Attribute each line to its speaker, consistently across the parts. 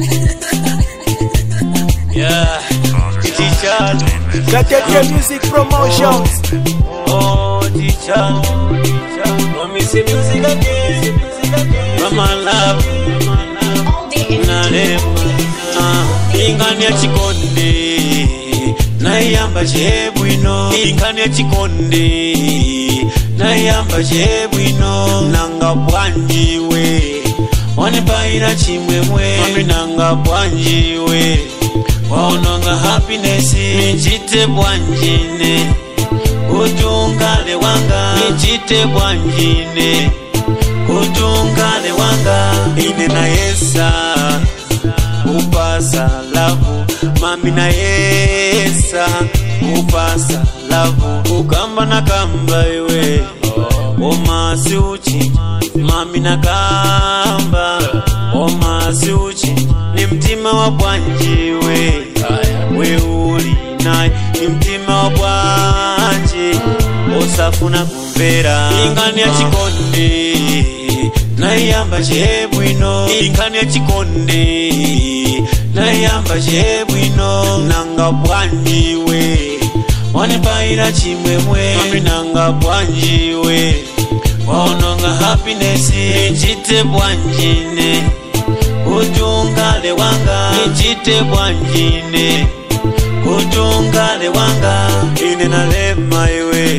Speaker 1: Yeah, teacher.
Speaker 2: Gatete Music Promotions.
Speaker 1: Oh, teacher. Mommy say music again. Mama love. Nalema. Ah, ingani ya chikonde. Naiyamba chebwino. Ingani ya chikonde. Naiyamba chebwino. Nanga bwanjiwe. Wanipaira chimwemwe. Mami nanga bwanjiwe. Waononga happiness. Nichite bwanjine. Utungale wanga. Nichite bwanjine. Utungale wanga. Ine na yesa. Upasa lavu. Mami na yesa. Upasa lavu. Ukamba na kamba iwe. Omasi uchi. Mami na kamba. Omasi uchi. Ni mtima wa bwanjiwe. We uli naye. Ni mtima wa bwanji. Osafuna kumvera. Ingani ya chikonde. Naiyamba chebwino. Ingani ya chikonde. Naiyamba chebwino. Nanga bwanjiwe. Wanipaira chimwemwe. Mami nanga bwanjiwe. Waononga happiness. Nichite bwanjine. Utungale wanga. Nichite bwanjine. Utungale wanga. Ine nalema iwe.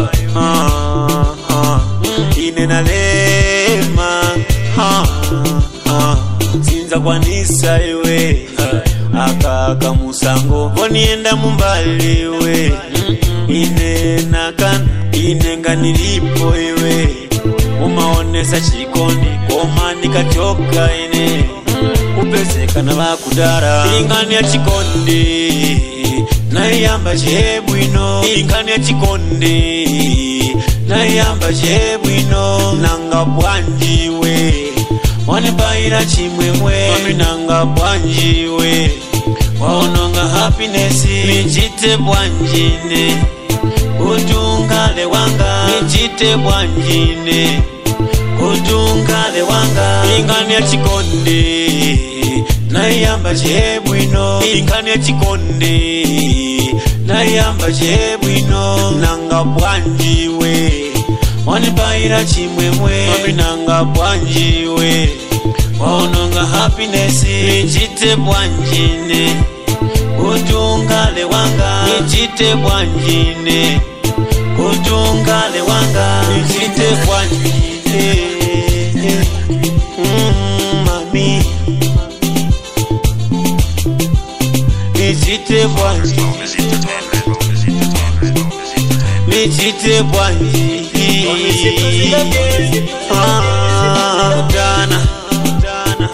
Speaker 1: Ah, ah. Ine nalema. Ah, ah. Sinza kwanisa iwe. Akaka musango. Vonienda mumbali iwe. Ine nakana. Ine nganilipo iwe. Umaonesa chikondi. Koma nikatoka ine. Upezekana vakudara. Ingani ya chikondi. Naiyamba chebwino. Ingani ya chikondi. Naiyamba chebwino. Nanga bwanjiwe. Wanipaira chimwemwe. Mami nanga bwanjiwe. Waononga happiness. Nichite bwanjine. Utungale wanga. Nichite bwanjine. Utungale wanga. Ingani ya chikondi. Naiyamba chebwino. Ingani ya chikondi. Naiyamba chebwino. Nanga bwanjiwe. Wanipaira chimwemwe. Mami nanga bwanjiwe. Waononga happiness. Nichite bwanjine. Utungale wanga. Nichite bwanjine. Utungale wanga. Nichite bwanjine. Mm, mami. Nichite bwanjine. Nichite bwanjine. Ah, Dana. Dana.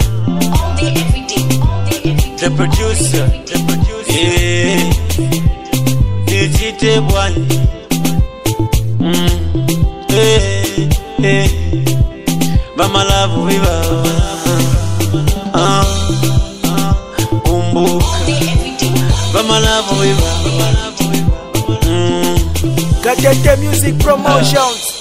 Speaker 1: The producer. The producer. Yeah. Nichite bwanjine. Mm. Eh, eh. Bamalavu viva. Ah. Kumbuka. Bamalavu viva. Mm.
Speaker 2: Gatete Music Promotions.